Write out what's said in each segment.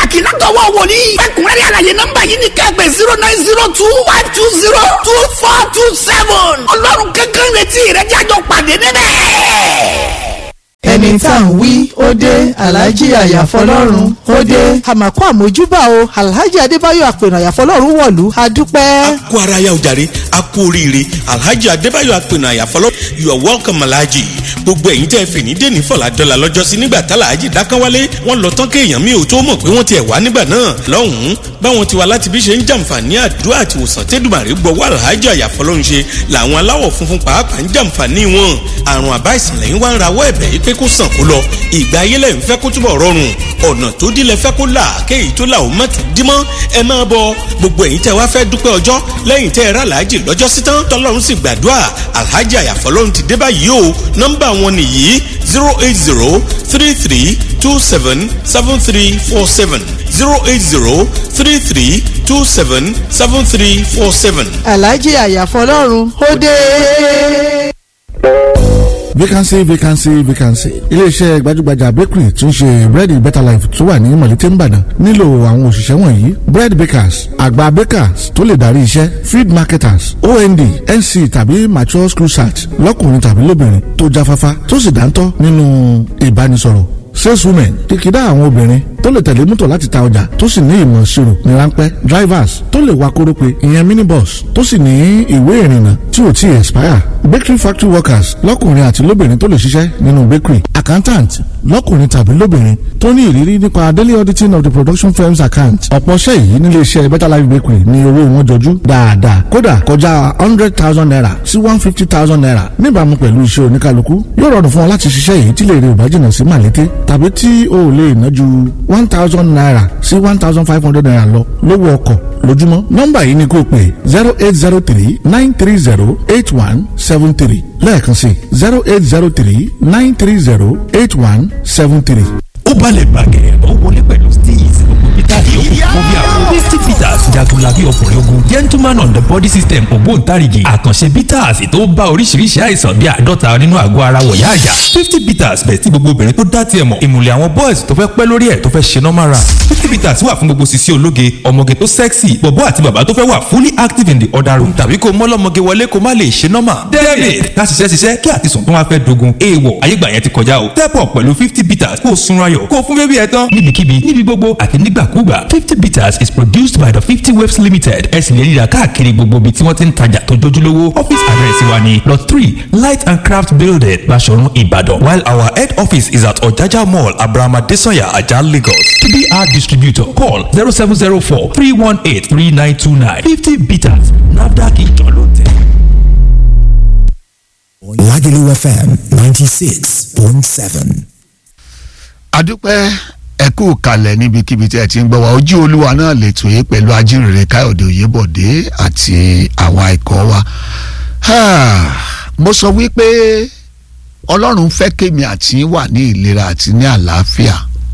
pàtàkì látọwọ́ wòlíì. fẹ́kùnrẹ́rẹ́ àlàyé nọ́mbà yìí ni kẹ́gbẹ́ zero nine zero two one two zero two four two seven. ọlọ́run kankan retí ìrẹ́jájọ pàdé níbẹ̀ ẹni tá à ń wí ó dé alhaji àyàfọlọ́run ó dé. àmàkù àmójúbà o alhaji adébáyọ̀ àpènà àyàfọlọ́run wọ̀lú a dúpẹ́. kú ara ya ojàre a kú oríire alhaji adébáyọ̀ àpènà àyàfọlọ́ you are welcome alhaji gbogbo ẹ̀yin tẹ́ fè ní dèní fọlá dọ́là lọ́jọ́sí nígbà tá alhaji dákánwálé wọ́n lọ tán kéèyàn mi ò tó mọ̀ pé wọ́n ti ẹ̀ wá nígbà náà lọ́hùn-ún báwọn ti wá láti bí ṣe ń jàǹfààní àdúrà àti òsàn tẹ́dùmàrè gbọ́wọ́ alhaji àyàfọlọ́run ṣe làwọn aláwọ̀ funfun pàápàá ń jàǹfààní wọn àrùn àbá ìsìnlẹ̀ ń wá ń rawọ́ ẹ̀bẹ̀ yìí pé kó sàn kó lọ ìgbà ayé lẹ̀ ń fẹ́ kó túbọ̀ rọrùn ọ̀nà tó dílé fẹ́ kó là kéyìí tó là ó má ti dí mọ́ ẹ máa bọ gbogbo ẹ̀yin tẹ́ wá fẹ́ dúpẹ́ ọjọ́ lẹ́yìn tẹ́ ẹ rà láàjì lọ́jọ́ sí tán tọ́lọ́run sì gbàdúrà alhaji àyàfọ́lọ́run ti dé báyìí o nọ́mbà wọn nìyí zero eight zero three three two seven seven three four seven zero eight zero three three two seven seven three four seven. alhaji àyàfọlọ́run ó dé vacancy vacancy vacancy iléeṣẹ́ gbajúgbajà bakery tí ń ṣe bread better life tó wà ní mọ̀lété nìbàdàn nílò àwọn òṣìṣẹ́ wọ̀nyí bread bakers àgbà bakers tó lè darí iṣẹ́ feed marketers ond nc tàbí mature school search lọ́kùnrin tàbí lóbìnrin tó jáfáfá tó sì dáńtọ́ nínú ìbánisọ̀rọ̀ saleswomen kìkìdá àwọn obìnrin tó lè tẹ̀lé mọ́tò láti ta ọjà tó sì ní ìmọ̀ ìṣirò ní ráńpẹ́ drivers tó lè wa kórópè ìyẹn minibus tó sì ní ìwé ìrìnnà tí ò tí ì expire bakery factory workers lọ́kùnrin àti lóbìnrin tó lè ṣiṣẹ́ nínú bakery accountant lọ́kùnrin tàbí lóbìnrin tó ní ìrírí nípa daily auditing of the production firm's account ọ̀pọ̀ ṣẹ́ yìí nílé iṣẹ́ better life bakery ní owó wọn jọjú dáadáa kódà kọjá hundred thousand naira sí one fifty thousand naira níbàámu pẹ̀lú iṣẹ́ oníkálukú yóò rọrùn fún ọ láti ṣiṣẹ́ yìí tí lè rí ìbájìnà sí màlété tàbí tí o ò lè ná ju one thousand naira sí one thousand five hundred naira lọ lówó ọkọ̀ lójúmọ́ nọ́mbà yìí ni kò pé zero eight zero three nine three zero eight one seven three lẹ́ẹ̀kan sí zero eight zero three nine three zero eight one seven three. ó balẹ̀ bàgẹ́ ó wọlé pẹ̀lú steez gbogbo peter yòókù fún bí àwọn fifty peters jagunlabi ọkùnrin ogun gentleman on the body system ògbóǹtarìgì àkànṣe peters tó bá oríṣiríṣi àìsàn bíi àádọ́ta nínú àgọ́ ara wọ̀yá àjà fifty peters bẹ̀ tí gbogbo obìnrin tó dá tiẹ̀ mọ̀ ìmùlẹ̀ àwọn boys tó fẹ́ pẹ́ lórí ẹ̀ tó fẹ́ ṣe normal run fifty peters wà fún gbogbo sisi ológe ọmọge tó sexy bọ̀bọ́ àti bàbá tó fẹ́ wà fully active in the other room tàbí kó mọ́lọ́mọge wọlé kó má lè ṣe normal david ká ṣiṣẹ́ ṣiṣẹ́ kí àtisùn tó wá fẹ́ dogun èèwọ̀ ayégbà yẹn ti kọjá o step up pẹ̀lú fifty peters kó o sunra yọ̀ kó o fún bébí ẹ tán níbikíbi níbi gbogbo àti nígbàkúgbà fifty bitters is produced by the fifty waves limited ẹ sì lè rí i rà káàkiri gbogbo ibi tí wọ́n ti ń tajà tó jójúlówó office address wa ni lot three light and craft building Baṣọ̀run Ìbàdàn while our head office is at Ọ̀jájá mall abrahama desanya ajah Lagos to be our distributor call zero seven zero four three one eight three nine two nine fifty bitters nafdac ìjọ ló tẹ̀. Lagelu FM ninety six point seven. adúpẹ́ ẹ kú kalẹ̀ níbikíbi tí ẹ ti ń gbọ́ wa ojú olúwa náà lè tò yé pẹ̀lú ajínrere káyọ̀dé òyebọ̀dé àti àwọn ikọ̀ wa mo sọ wípé ọlọ́run fẹ́ kémi àti wà ní ìlera àti ní àlàáfíà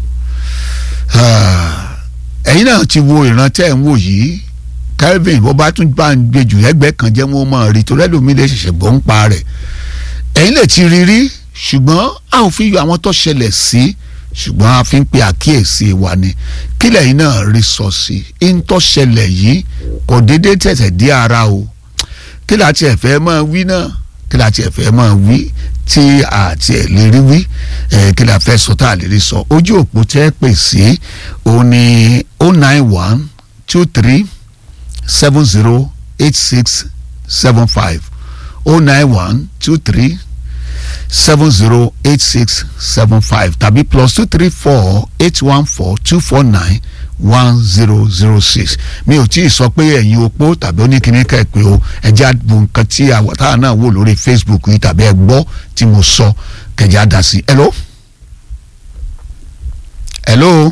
ẹ̀yin náà ti wo ìran tẹ́ ẹ̀ ń wò yìí Kelvin bó bá tún bá ń gbèjù ẹgbẹ́ kan jẹ́ wọ́n mọ̀ rí torí ẹlòmíì lè ṣẹ̀ṣẹ̀ gbọ́ ń pa rẹ̀ ẹ̀yin lè ti rí rí ṣùgbọ́n a ò fi yọ àwọn tó ṣẹlẹ̀ sí ṣùgbọ́n a fi ń pe àkíyèsí wa ni kílẹ̀ yìí náà rí sọ sí i ń tó ṣẹlẹ̀ yìí kò déédéé tẹ̀sẹ̀ dé ara o kí la tiẹ̀ fẹ́ máa wí náà kí la tiẹ̀ fẹ́ máa wí tí a tiẹ̀ lè rí wí kí la fẹ́ sọ tá a lè rí sọ ojú òpó tẹ́ pè sí òun ni o nine one two three seven zero eight six seven five o nine one two three seven zero eight six seven five tàbí plus two three four eight one four two four nine one zero zero six mi ò tí ì sọ pé ẹ̀yin opó tàbí oníkíní kẹ́ẹ̀pẹ́ o ẹ̀jẹ̀ àdùn nǹkan tí táwọn náà wò lórí Facebook yìí tàbí ẹ gbọ́ tí mo sọ kẹ̀jẹ̀ àdá sí. hello hello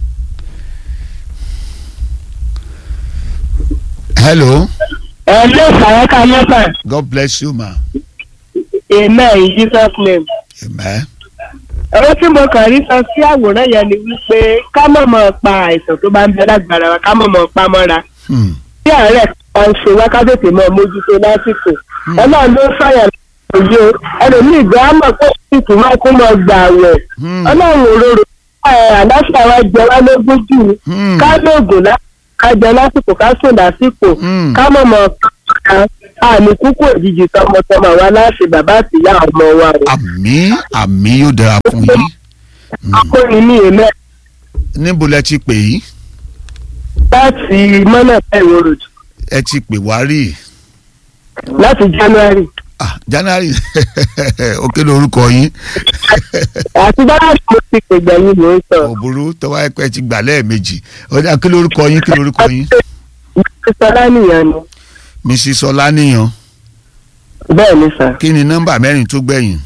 hello. hello sàrẹ́ka mẹ́fà. God bless you ma. amen in Jesus name. amen. ọ̀rọ̀ tí mo kàn rí sọ sí àwòrán yẹn ni wípé ká mọ̀ mọ̀ pa àìsàn tó bá ń bẹ lágbára wa ká mọ̀ mọ̀ pa mọ́ra. bí àárẹ̀ kan ṣe wá ká tètè mọ mójútó lásìkò ọlọ́run ló fàyàn òye ẹlòmíì gbọ́ á mọ̀ pé ìtù máa kó mọ gbà wẹ̀ ọlọ́run òróró àdáfà wa jẹ wá lógún jù ká lóògùn ká jẹ lásìkò ká sùn lásìkò ká mọ̀mọ́ ká àmì kúkú òjijì tọmọtọmọ wa láti bàbá àtìyá ọmọ wa o. àmì àmì yóò dára fún yín. akóni ní èmẹ. níbo lẹ ti pè yìí. láti mọ́nà ẹ̀rọ road. ẹ ti pè wá rí. láti january. ah january ó kéde orúkọ yín. àti january mo ti pè gbẹ̀yìn mò ń sọ. òbúrú tọ́wọ́ ẹ̀pẹ́ ti gbà lẹ́ẹ̀mejì ọjà kí lórúkọ yín kí lórúkọ yín. sọlá nìyẹn ni. mrs ọláníyàn. bẹ́ẹ̀ ni sà. kí ni nọ́mbà mẹ́rin tó gbẹ̀yìn.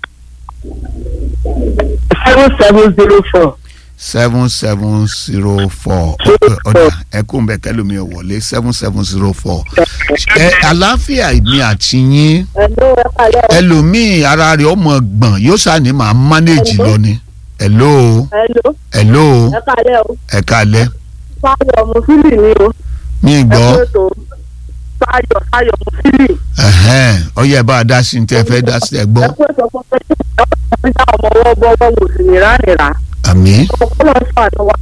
seven seven zero four. seven seven zero four ọ̀dà ẹ̀kún bẹ́ẹ̀ kẹ́lómi ò wọlé seven seven zero four. ẹ àlàáfíà mi àti yín ẹlòmíì ara rẹ̀ ọmọ gbọ̀n yóò ṣàní máa manage lọ ni. hello. hello. hello. ẹ kálẹ̀ o. ẹ kálẹ̀. fáyọ̀ mùsùlùmí ni o. mi gbọ́. ẹ kú ètò fáyọ̀ fáyọ̀ mùsùlùmí. ọyẹ bá a dá sí ní tẹ́ fẹ́ dá sí ẹ gbọ́. ẹ kú ètò fún pé ọmọ ìjà ọmọ ọwọ́ bọ́wọ́ wò sí nira nira. àmì. ọkọlọ sànù wa.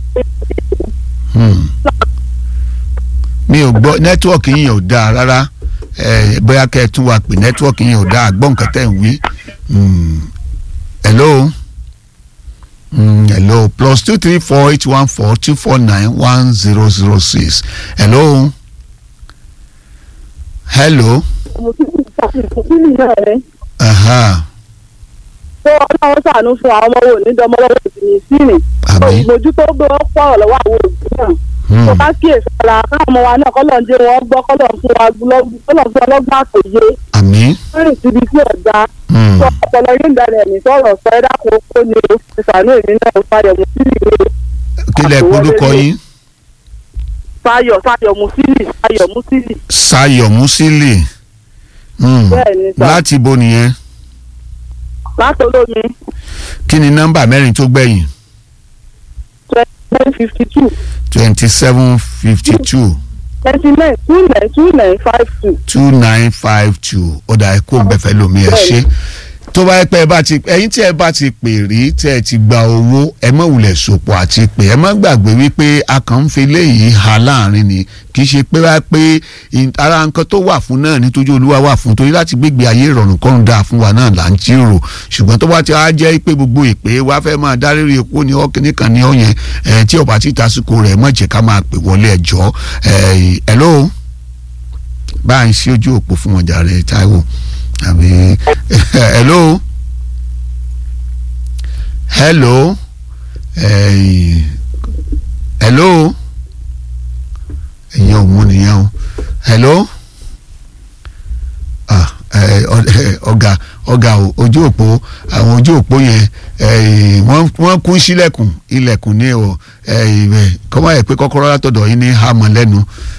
mi ò gbọ́ nẹ́tíwọ̀kì yìí ò dáa rárá bóyá kẹ́ ẹ tún wa pè nẹ́tíwọ̀kì yìí ò dáa gbọ́ nǹkan tẹ́ ń wí. hello. Mm, hello plus two three four eight one four two four nine one zero zero six hello hello. Aha. tó ọlọ́run sànú fún àwọn ọmọ wo ní dọmọlọ́wọ́ ìsinmi sínú. àmì. ìmójútó gbé wọn pọ̀ lọ́wọ́ àwọn òbí náà. tó bá kíyèsí ọ̀la káwọn ọmọ wa náà kọ́lọ̀ ń jẹ́ wọn gbọ́ kọ́lọ̀ fún wa kọ́lọ̀ fún ọlọ́gbọ́n àtòyé. àmì. rìn síbi tí ọ̀gá. sọ ọpọlọ yóò dára ẹ̀mí sọ̀rọ̀ sọ ẹ dákun ó ní ìsànú èmi náà fayọ̀ mùsílì ní. kí lẹ polúkọ yín. fayọ̀ fayọ̀ mùsílì fayọ̀ mùsílì. sayọ̀ musili. bẹ́ẹ̀ni sà. láti bo nìyẹn. láti olómi. kí ni nọ́mbà mẹ́rin tó gbẹ̀yìn. twenty fifty two. twenty seven fifty two twenty nine two nine two nine five two. two nine five two ọ̀dà ẹ̀kọ́ bẹ̀fẹ̀ lomi ẹ̀ ṣe tó bá yẹ pé ẹ bá ti ẹ̀yin tí ẹ bá ti pè rí tí ẹ ti gba owó ẹ má wulẹ̀ sopọ̀ àti pé ẹ má gbàgbé wípé a kàn ń fi léyìí ha láàrin ni kì í ṣe pé wá pé ara nǹkan tó wà fún náà nítorí olúwa wà fún torí láti gbégbé ayé ìrọ̀rùn kọ́run dáa fún wa náà là ń jíròrò ṣùgbọ́n tó bá ti á jẹ́ pé gbogbo ìpè wa fẹ́ máa dáríri epo ní ọkìnrin kan ní ọ̀yẹn tí ọba ti tasiko rẹ̀ mọ̀ jẹ́ ká máa pè wọlé ẹjọ́ hello bá a ń ṣí ojú òpó fún wọn jàre Táíwò àbí hello hello hey, hello ẹ̀yin ò mú nìyẹn o hello ah ọ̀gá ọ̀gá ojú òpó àwọn ojú òpó yẹn wọ́n kún sílẹ̀kùn ilẹ̀kùn ní o kọ́mọ́ ẹ̀ pé kọ́kọ́rọ́ látọ̀dọ̀ yín ní hàmọ́ lẹ́nu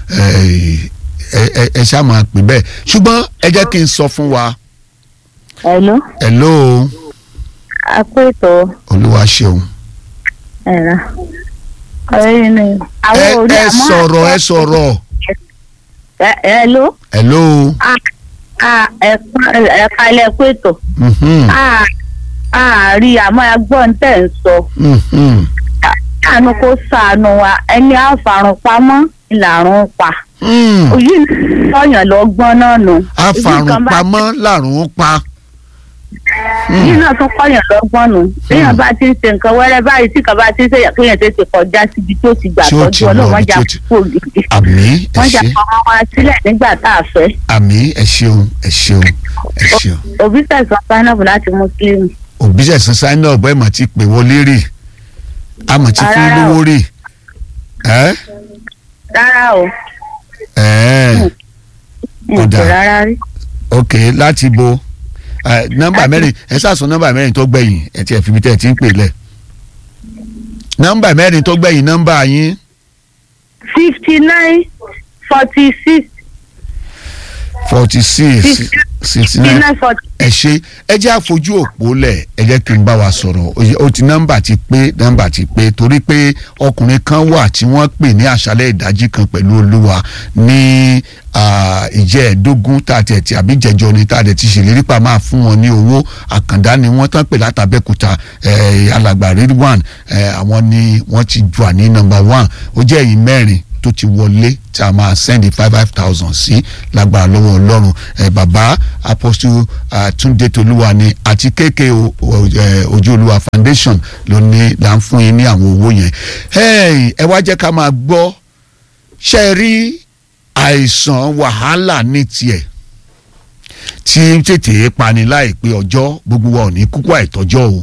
ẹ ṣáà máa pè bẹ́ẹ̀ ṣùgbọ́n ẹ jẹ́ kí n sọ fún wa. hello. hello. a kó ètò. olúwa ṣeun. ẹ̀rọ ọ̀rẹ́ ni. ẹ ẹ sọ̀rọ̀ ẹ sọ̀rọ̀. hello. hello. ẹ̀ka ilẹ̀ kó ètò. àárí àmọ́ ẹgbọ́n tẹ̀ ń sọ. àánú kó sànù wa ẹni àfàrùn pamọ́ ìlàrún pa òyì sọyàn lọ gbọ́n náà nù. àfàrùnpamọ́ làrùn pa. yìí náà tún kọyàn lọ́gbọ́n nù téèyàn bá ti ń ṣe nǹkan wẹ́rẹ́ báyìí tí kan bá ti ń ṣe kéèyàn tètè kọjá síbi tó ti gbà tọ́jú ọlọ́run jà kúrò gidi. àmì ẹ wọ́n jà ṣe ọmọ wa sílẹ̀ nígbà tá a fẹ́. àmì ẹ ṣeun ẹ ṣeun ẹ ṣeun. òbí tẹ̀sán sáínàbù láti mùsùlùmí. òbí tẹ̀sán sáínàbù ẹ̀ mà ti pè wọlé rè a mà ti fún lówó rè. rárá o kódà rárá rí. ok láti bo nọ́mbà mẹ́rin ẹ ṣàṣọ nọ́mbà mẹ́rin tó gbẹ̀yìn ẹ ti ẹ fi mi tẹ ẹ ti ń pè lẹ nọ́mbà mẹ́rin tó gbẹ̀yìn nọ́mbà yín. fifty nine forty six. forty six sixty bíi nine nine forty ẹ ṣe ẹ jẹ́ àfojú òpó lẹ̀ ẹ jẹ́ kí n bá wa sọ̀rọ̀ ó yẹ- ó ti nọ́mbà ti pé nọ́mbà ti pé torí pé ọkùnrin kan wà tí wọ́n pè ní àṣálẹ̀ ìdájí kan pẹ̀lú olúwa ní ah, ìjẹ́ẹ̀dógún tá a tẹ̀ tí àbí jẹjọ ni tá a tẹ̀ ti ṣèlérí pa máa fún wọn ní owó àkàndá ni wọ́n tán pè látàbẹ́kúta eh, alàgbà ridwan eh, àwọn ni wọ́n ti wà ní nọ́mbà one ó jẹ́ èyí mẹ́rin tó ti wọlé tí a máa sẹ́ndì five five thousand sí lágbára lọ́wọ́ ọlọ́run ẹ bàbá apostle ah, túndé tolúwa ni àti kéèké o- o- eh, ojú olúwa foundation ló ní là ń fún yín ní àwọn owó yẹn Hey, ẹ wá jẹ́ ká máa gbọ́ ṣe é rí àìsàn wàhálà ní tiẹ̀ tí ń tètè pani láìpẹ́ ọjọ́ gbogbo wa ò ní kúkú àìtọ́jọ́ o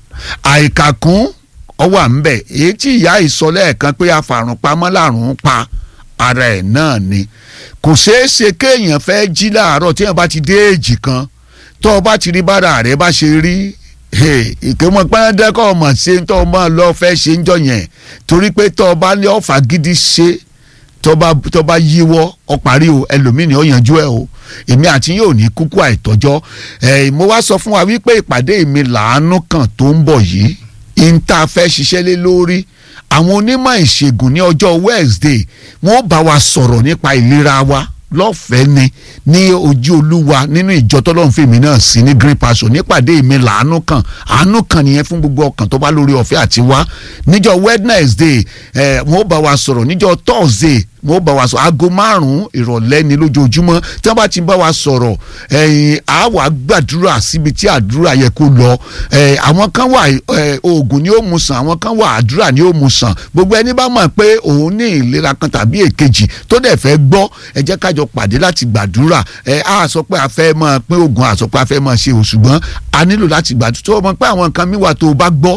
àìkàkún ọwọ́ à ń bẹ̀ èyí tí ìyá ìsọ lẹ́ẹ̀kan pé afàrùn pamọ́ làrùn pa ara ẹ̀ náà ni kò ṣeé ṣe kéèyàn fẹ́ jí láàárọ̀ téèyàn bá ti dé èjì kan tó o bá ti rí bára rẹ bá ṣe rí ìkémọ̀ pẹ́ẹ́dẹ́kọ̀ ọmọ ṣe tó o máa lọ fẹ́ ṣe ń jọ yẹn torí pé tó o bá ní ọ̀fà gidi ṣe tó bá tó bá yíwọ́ ọ parí o ẹlòmíì ni ó yanjú ẹ o èmi àti yóò ní kúkú àìtọ́jọ́ ẹ mo wá sọ fún wa wípé ìpàdé mi làánú kan tó ń bọ̀ yìí ń tá a fẹ́ ṣiṣẹ́ lé lórí àwọn onímọ̀ ìṣègùn ní ọjọ́ Wednesday wọ́n bá wa sọ̀rọ̀ nípa ìlera wa lọ́fẹ̀ẹ́ ni ní ojú olúwa nínú ìjọ tọ́lọ́run fèmí náà sí ní green passion nípàdé mi làánú kan àánú kan nìyẹn fún gbogbo ọkàn tó bá lórí ọ̀fẹ́ àti wá níjọ́ Wednesday ẹ̀ wọ́n bá wa sọ̀rọ̀ níjọ́ Thursday wọ́n bá wa sọ aago márùn-ún ìrọ̀lẹ́ ni lójoojúmọ́ tí wọ́n bá ti bá wa sọ̀rọ̀ ẹ̀yìn á wà gbàdúrà síbi tí àdúrà yẹ kó lọ ẹ̀ àwọn kan wà ẹ̀ oògùn ni ó mu sàn àwọn kan wà àdúrà ni ó mu sàn gbogbo ẹni bá mọ̀ pé òun ní ìlera kan tàbí èkejì tó dẹ̀ fẹ́ gbọ́ ẹ jẹ́ kájọ pàdé láti gbàdúrà ẹ̀ á sọ pé a fẹ́ máa pín oògùn a sọ pé a fẹ́ máa ṣe o ṣùgbọ́n a nílò láti gbàdúrà tó mọ̀ pé àwọn nǹkan mi wà tó o bá gbọ́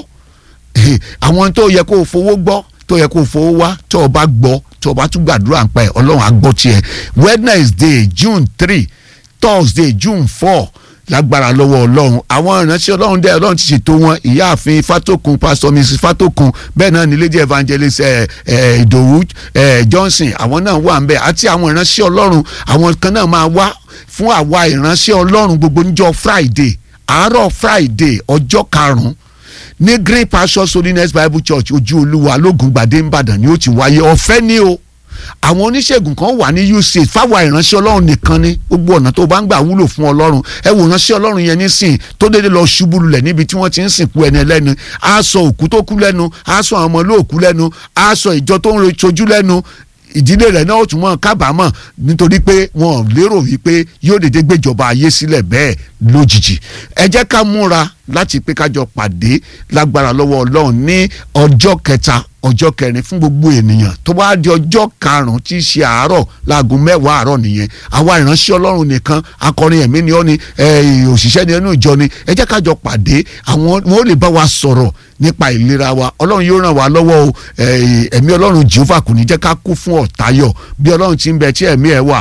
àwọn tó yẹ kó o fowó gbọ́ tó yẹ kó o fowó wá tó o bá gbọ́ tó o bá tún gbàdúrà ń pa ẹ̀ ọlọ́run á gbọ́ tiẹ̀ wednesday june three thursday june four lágbára lọ́wọ́ ọlọ́run àwọn ìránṣẹ́ ọlọ́run dẹ́ ọlọ́run ti ṣètò wọn ìyáàfin fatokun pastor mrs fatokun bẹ́ẹ̀ náà ní lady evangelist ẹ̀ ẹ̀ ìdòwú ẹ̀ johnson àwọn náà wà ń bẹ̀ àti àwọn ìránṣẹ́ ọlọ́run àwọn kan náà máa wá fún àwa ìránṣẹ́ ọlọ́run gbogbo níjọ́ friday àárọ̀ friday ọjọ́ karùn-ún ní green pastures holiness bible church ojú olúwa lógun gbàdé ńbàdàn ni ó ti wáyé ọ̀fẹ́ ni o àwọn oníṣègùn kan wà ní uc fáwọn ìránṣẹ́ ọlọ́run nìkan ni gbogbo ọ̀nà tó bá ń gbà wúlò fún ọlọ́run ẹ wò ránṣẹ́ ọlọ́run yẹn nísìn tó dédé lọ ṣubú lulẹ̀ níbi tí wọ́n ti ń sìnkú ẹni ẹlẹ́nu á sọ òkú tó kú lẹ́nu á sọ àwọn ọmọ olóòkú lẹ́nu á sọ ìjọ tó ń sojú lẹ́nu ìdílé rẹ̀ náà ó tún mọ̀ kábàámọ̀ nítorí pé wọn ò lérò wípé yóò dédé gbéjọba ayé sílẹ̀ bẹ́ẹ̀ lójijì ẹ jẹ́ ká múra láti pé kájọ pàdé lágbára lọ́wọ́ ọlọ́run ní ọjọ́ kẹta ọjọ́ kẹrin fún gbogbo ènìyàn tó bá di ọjọ́ karùn-ún tí í ṣe àárọ̀ láago mẹ́wàá àárọ̀ nìyẹn àwa ìránṣẹ́ ọlọ́run nìkan akọrin ẹ̀mí ni ó ní òṣìṣẹ́ ni ẹnu ìjọ ni ẹ jẹ́ kájọ pàdé àwọn wọn ò lè bá wa sọ̀rọ̀ nípa ìlera wa ọlọ́run yóò ràn wá lọ́wọ́ o ẹ̀mí ọlọ́run jehova kò ní jẹ́ ká kú fún ọ̀tayọ̀ bí ọlọ́run ti ń bẹ tí ẹ̀mí ẹ̀ wà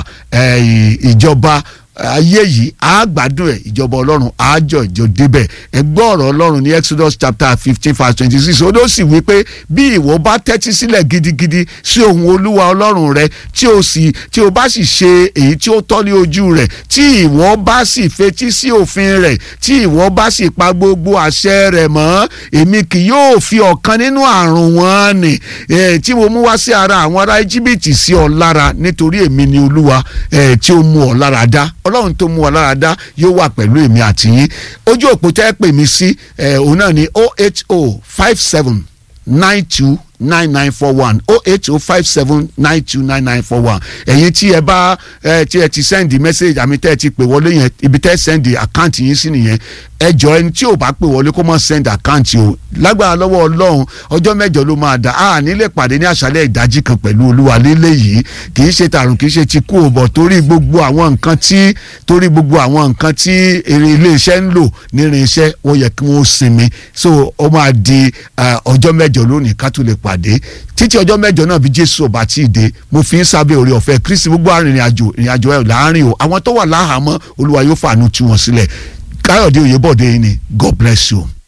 ìjọba ayé yìí á gbádùn ẹ ìjọba ọlọ́run àjọ ìjọ débẹ̀ ẹ gbọ́ ọ̀rọ̀ ọlọ́run ní exodus chapter fifteen verse twenty six ó ló sì wí pé bí ìwọ bá tẹ́tí sílẹ̀ gidigidi sí ohùn olúwa ọlọ́run rẹ tí o sì tí o bá sì ṣe èyí tí ó tọ́ ní ojú rẹ̀ tí ìwọ bá sì fetí sí òfin rẹ̀ tí ìwọ bá sì pa gbogbo àṣẹ rẹ̀ mọ́ èmi kì yóò fi ọ̀kan nínú àrùn wọn nì tí mo mú wá sí ara àwọn ará íjíbítì sí ọ lára nítorí èmi ni olúwa tí ó mú ọ lára dá ọlọ́run tó mú wa lára dá yóò wà pẹ̀lú èmi àti yín ojú òpó tẹ́ pè mí sí òun náà ní oh eight oh five seven nine two nine nine four one oh eight oh five seven nine two nine nine four one ẹ̀yin tí ẹ bá ẹ tí ẹ ti sẹ́ndì mẹ́sẹ̀gì àmì tẹ́ ẹ ti pè wọlé yẹn ibi tẹ́ sẹ́ndì àkáǹtì yín sí nìyẹn ẹ jọ ẹni tí ò bá pè wọlé kó mọ̀ sẹ́ndì àkáǹtì o lágbára lọ́wọ́ ọlọ́run ọjọ́ mẹ́jọ ló máa dà á nílé pàdé ní àṣálẹ́ ìdájí kan pẹ̀lú olúwa lélẹ̀ yìí kì í ṣe tààrùn kì í ṣe ti kú ò bọ̀ torí gbogbo àwọn nǹkan tí torí gbogbo àwọn nǹkan tí èrè iléeṣẹ́ ń lò nírìn iṣẹ́ wọ́n yẹ kí wọ́n sinmi so ó máa di ọjọ́ mẹ́jọ lónìí ká tó lè pàdé títí ọjọ́ mẹ́jọ náà bí jésù ọba tí ì dé mo fi ń sábẹ́ orí ọ̀fẹ́ kristi gbogbo arìnrìn àjò ìrìn àjò ẹ̀ láàrin o àwọn tó wà láhàámọ́ olúwa yóò fàánú tú wọn sílẹ̀ káyọ̀dé oyèbọ̀dé yìí ni god bless you.